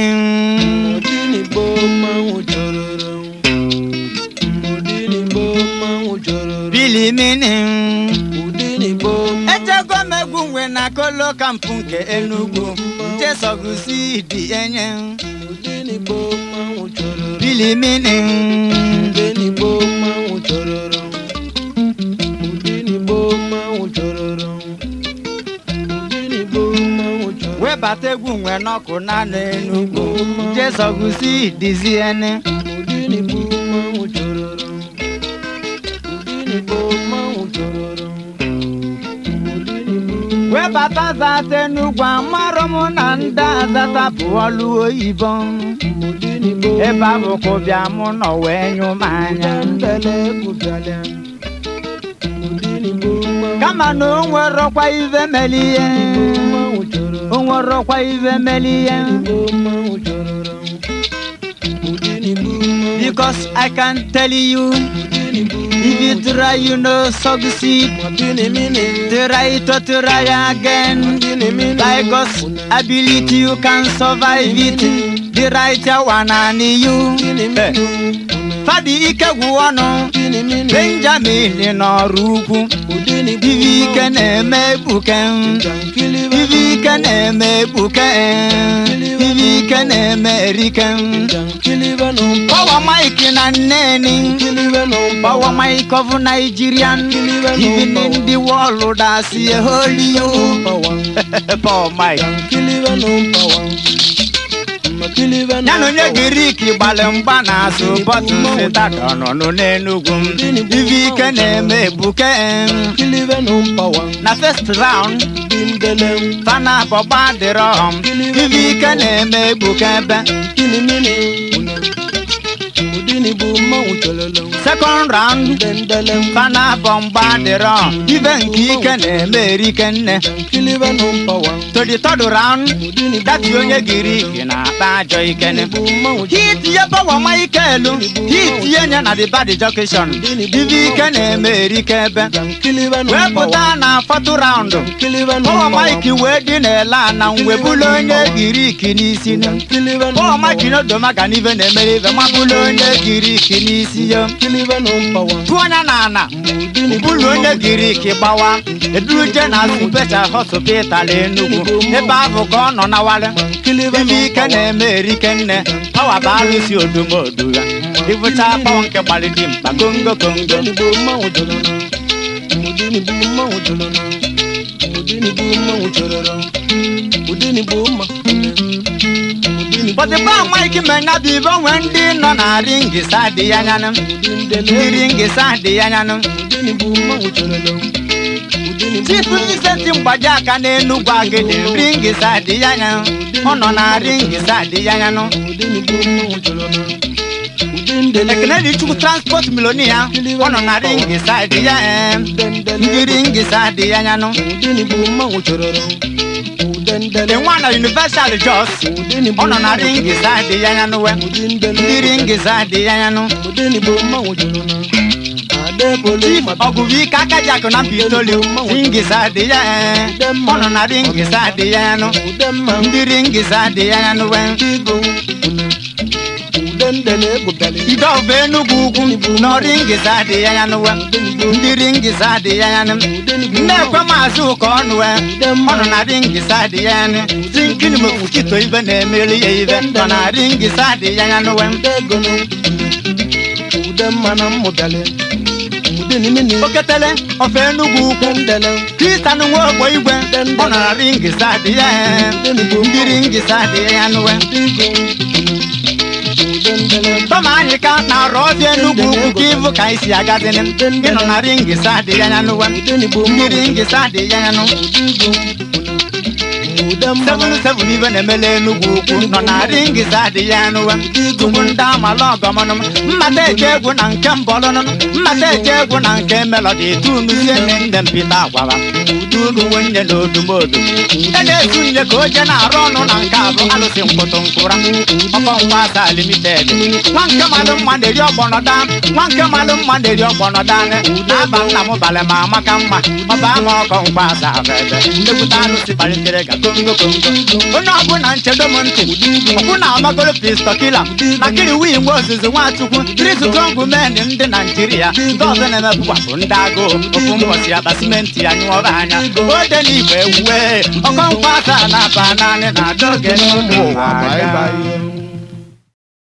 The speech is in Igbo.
Udinigbo mmanwụ jororo Udinigbo mmanwụ jororo bilimini Udinigbo echego m egwu nwe na kolo kampụ nke enugwu jesogusi dị enye Udinigbo mmanwụ jororo bilimini Udinigbo mmanwụ jororo Udinigbo mmanwụ jororo Udinigbo mmanwụ jororo webata egwu nwe n'ọkụ na n'enugwu jesogusi dịzi ene Udinigbo mmanwụ jororo Udinigbo mmanwụ jororo Udinigbo webata zata enugwu amarọ m na ndị azata bụ ọlụ oyibo Udinigbo ebe abụkụ bịa mụ nọ wee nyụ m anya Ndele kwụbịalịa Udinigbo mmanwụ kama na o nwerọkwa ive meli ihe mmanwụ jororo o nwerọkwa ive meli ihe Udinigbo mmanwụ jororo Udinigbo mmanwụ because i can tell you Udinigbo if you try you no succeed Mapinimini try to try again Mapinimini by God's ability you can survive it the right one and you Eh, fadi ike gwụ ọnụ Mapinimini benjamin n'ọrụ ukwu Udinigbo ive ike na-eme ekpuke Jankiliba ive ike na-eme ekpuke ive ike na-eme erike Jankiliba no Power Mike na nneni Kiliba no Power Mike of Nigerian Even in the world I see a holy you Power Power Mike Jankiliba no power Makiliba no ya na onye Girik gbalị mgba na-asụ bọtụl sitaka nọ n'Enugwu m ive ike na-eme ebuke Kiliba no power na first round Bindelem fana bọgba dịrọ ive ike na-eme ebuke ebe Kinimini Udinigbo mmanwụ chololo second round Dendelem fana bọmgba dịrọ ive nke ike na-eme erike nne Kiliba no power to the third round Udinigbo dati onye Girik na-akpa ajọ ikene Udinigbo mmanwụ hit ye power Michael hit ye nye na the bad junction ive ike na-eme erike ebe Kiliba no wee power pụta na fourth round Kiliba no power power Mike wee dị n'ele na mwebulu onye Girik n'isi Kiliba no power Mike power n'odoma ga n'ive na-emere ive mabulu onye Girik n'isi ya Kiliba no power tụọ anya na ana bụlụ onye Girik gbawa eduruje na special hospital Enugu ebe ahụ ka ọ nọ na wale Kiliba no ive ike na-eme erike nne pawa bụ arụsị odumodu ya ịbụcha pawa nke gbalịdị mkpa kongo kongo Udinigbo mmanwụ jololo Udinigbo mmanwụ jololo Udinigbo mmanwụ jololo Udinigbo mma Udinigbo bọdịba Mike menya bụ ibe onwe ndị nọ na ringisa dị ya nyanụ ndị Udindele ringisa dị ya nyanụ Udinigbo mmanwụ jololo Udinigbo chifu iseti mgbaji aka n'Enugwu agịdị ringisa dị ya nyanụ ọ nọ na ringisa dị ya nyanụ Udinigbo mmanwụ jololo Udindele ekene dị chukwu transport milonia ọ nọ na ringisa dị ya ee ndị ringisa dị ya nyanụ Udinigbo mmanwụ jololo Udendele dị nwa na universal jos Udinigbo ọ nọ na ringisa dị ya nyanụ we Udindele ndị ringisa dị ya nyanụ Udinigbo mmanwụ jololo Adebole chief ọgụgụ ike aka ji akụ na mpitoli ringisa dị ya ee ọ nọ na ringisa dị ya nyanụ Udemma ndị ringisa dị ya nyanụ we Igo Udendele egwubiali ide ọbụ enugwu ugwu n'ọrụ ngịza dị ya ya nụwe ndị ringịza dị ya ya nụ na-ekwe maazị ụka ọnụ we ọnụ na ringịza dị ya ya nụ si nkiri mokpuchito ibe na-emeri ya ibe nọ na ringịza dị ya ya nụwe Udegono Udemma na mmụbiali Udenimini oketele ofe enugwu ukwu Udendele kristian nwe ogbo igwe ọ nọ na ringịza dị ya ya ndị ringịza dị ya ya nụwe Igo Udendele tọma anyị ka na-arụ ọbịa enugwu ukwu ka ịbụ ka anyị si agazini ịnọ na ringịza dị ya ya nụwe Udenigbo ndị ringịza dị ya ya nụ Udigo Udemma seven seven ibe na-emele enugwu ukwu nọ na ringịza dị ya nụwe tupu ndị amala ọgọmọnụ mmata eje egwu na nke mbọlụnụ mmata eje egwu na nke melọdi tunuzie nne nne mpita agwara udunu nwunye na odumodu e na-etu nye ka oje na-arụ ọnụ na nke abụ alụsị mkpụtụ nkụra ọkọ ngwa asa limited nwa nke malụ mma na-eri ọgbọnọda nwa nke malụ mma na-eri ọgbọnọda na-aba nna m balị ma amaka mma ọba ama ọkọ ngwa asa ebe nnekwute alụsị kpalitere ga kongo onye ọbụla nchedo m ntị ọkwụ na amagoro pistọkila makiri wii nwe ozizi nwachukwu trisitongụ men ndị naijiria ndị ọzọ na-emepụkwapụ ndị agụụ ofu mbọchị akpa simenti ya nyụọba anya ode na igwe ewuwe ọkọnkwa asaa na aba naanị na adọge n'ụmụ ụwa Bye aga. bye.